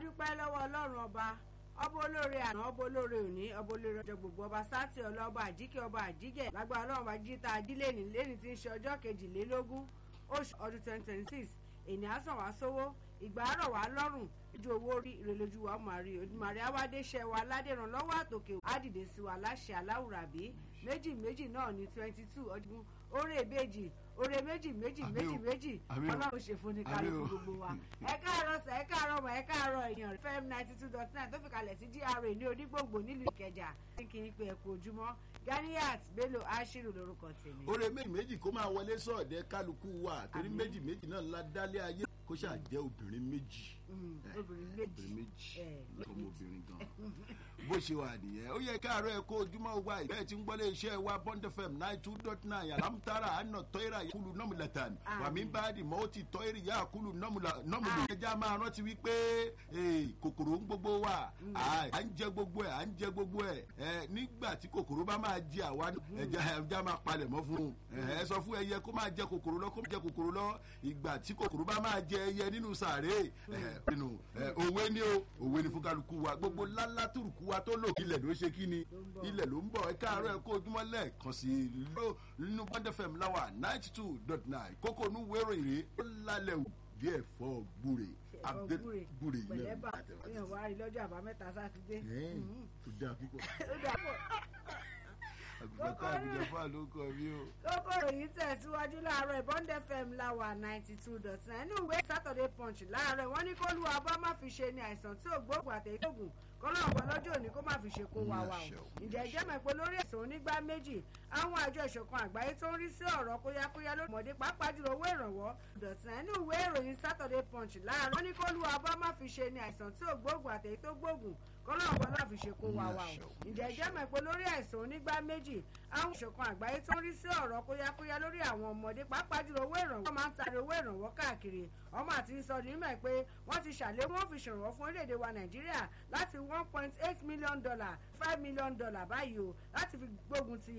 adúpẹ́ lọ́wọ́ ọlọ́run ọba ọba olóore àná ọba olóore òní ọba olóore ọjọ́ gbogbo ọba sátì ọlá ọba àjíkẹ́ ọba àjígẹ̀ lágbára ọlọ́run ọba jíta ajílẹ̀ni lẹ́ni tí ń ṣe ọjọ́ kejìlélógún oṣù ọdún twenty twenty six ènì àsàn wá sówó ìgbà àárọ̀ wá lọ́rùn ojú owó rí ìrẹ̀lójú wa máa rí odùmarè awádéṣẹ́ wa aládèrán lọ́wọ́ àtòkè àdìdè sí wa láṣẹ aláwùrábí méjì méjì náà ní twenty two ọdún oore ìbejì oore méjì méjì méjì méjì ọlọ́run ṣe fún ní kálukú gbogbo wa ẹ káàárọ̀ sà ẹ káàárọ̀ mọ̀ ẹ káàárọ̀ èèyàn fm ninety two dot nine tó fi kalẹ̀ sí gra ní onígbòǹgbò nílùú ìkẹjà kí n pe ẹ̀kú ojúmọ́ ganiat bello ashiru lórúkọ tèmi. oore méjì méjì kó máa wọlé sọ̀dẹ̀ kálukú wa torí méjì méjì náà la dálé ayé kó ṣáà jẹ́ obìnrin méjì obìnrin méjì obìnrin méjì ọmọbìnrin gan bó ṣe wà nìyẹn ó yẹ káàárọ̀ ẹ kó ojúmọ́ wa ìbẹ́ẹ̀ tí ń gbọ́lé iṣẹ́ wa bond fm nine two dot nine alamutara àna tọ́ira yakulu nọ́mùlẹ̀tàn wàmí báàdì mọ́ ó ti tọ́iri yakulu nọ́mùlẹ̀ ẹja máa rántí wípé kòkòrò ń gbogbo wa à ń jẹ gbogbo ẹ̀ à ń jẹ gbogbo ẹ̀ nígbà tí kòkòrò bá máa jẹ àwa ẹja máa palẹ̀ mọ́ fún un ẹ sọ fún ẹyẹ kó máa jẹ kòkòrò lọ kó máa jẹ kòkòrò lọ ìgbà tí kòkòrò bá máa jẹ ẹyẹ nínú sàárè nínú òwe ni o òwe ni fún kálukú wa gbogbo lálá tùrùkú wa tó lò ilẹ̀ ló ṣe kí ni ilẹ̀ ló ń bọ̀ ẹ káàárọ̀ ẹ kó ojúmọ́ lẹ́ẹ̀kan sí i nínú bond fm láwà ninety two dot nine kókó onú wérò ìrè ó lálẹ́ wù bí ẹ̀fọ́ gbúre gbúre pẹ̀lẹ́bà èèyàn wá rí lọ́jọ́ àbámẹ́ta sátidé. tó dáa púpọ̀ ó dà pọ̀ àbùkátà àbùjọpọ̀ ló kọ mí o. kókòrò yìí tẹ̀síwájú láàárọ̀ ìbọn fm láwà ninety two dot nine inú ìwé saturday punch láàárọ̀ wọ́n ní kó lu abọ́ má fi ṣe ni àìsàn tí ò gbóògùn àtẹ̀yẹ́gùn kọ́nà ọ̀pọ̀ lọ́jọ́ òní kó má fi ṣe kó wa wa o ǹjẹ́ jẹ́ mọ̀ pé lórí ẹ̀sùn onígbà méjì àwọn àjọ ìṣọ̀kan àgbáyé tó ń rí sí ọ̀rọ̀ kóyákóyá lórí ọmọdé pàápàá jùlọ owó ìrànwọ́ dọ̀tún ẹnu ìwé ìròyìn saturday punch láàárọ̀ wọ́n ní kó lu abọ́ má fi ṣe ni àìsàn tí ò gbóògùn àtẹ̀yẹ́ tó gbóògùn kọ́nà ọ̀pọ̀ náà fi ṣe kó wa wa o ǹjẹ́ jẹ́ mọ̀ pé lórí ẹ̀sùn onígbà méjì àwọn ìṣọ̀kan àgbáyé tó ń rí sí ọ̀rọ̀ kóyákóyá lórí àwọn ọmọdé pàápàá jùlọ owó ìrànwọ́ wọ́n máa ń tari owó ìrànwọ́ káàkiri ọmọ àti sọ nímọ̀ pé wọ́n ti ṣàlékún wọ́n fi ṣèrànwọ́ fún orílẹ̀-èdè wa nàìjíríà láti one point eight million dollar five million dollar báyìí o láti fi gbógun ti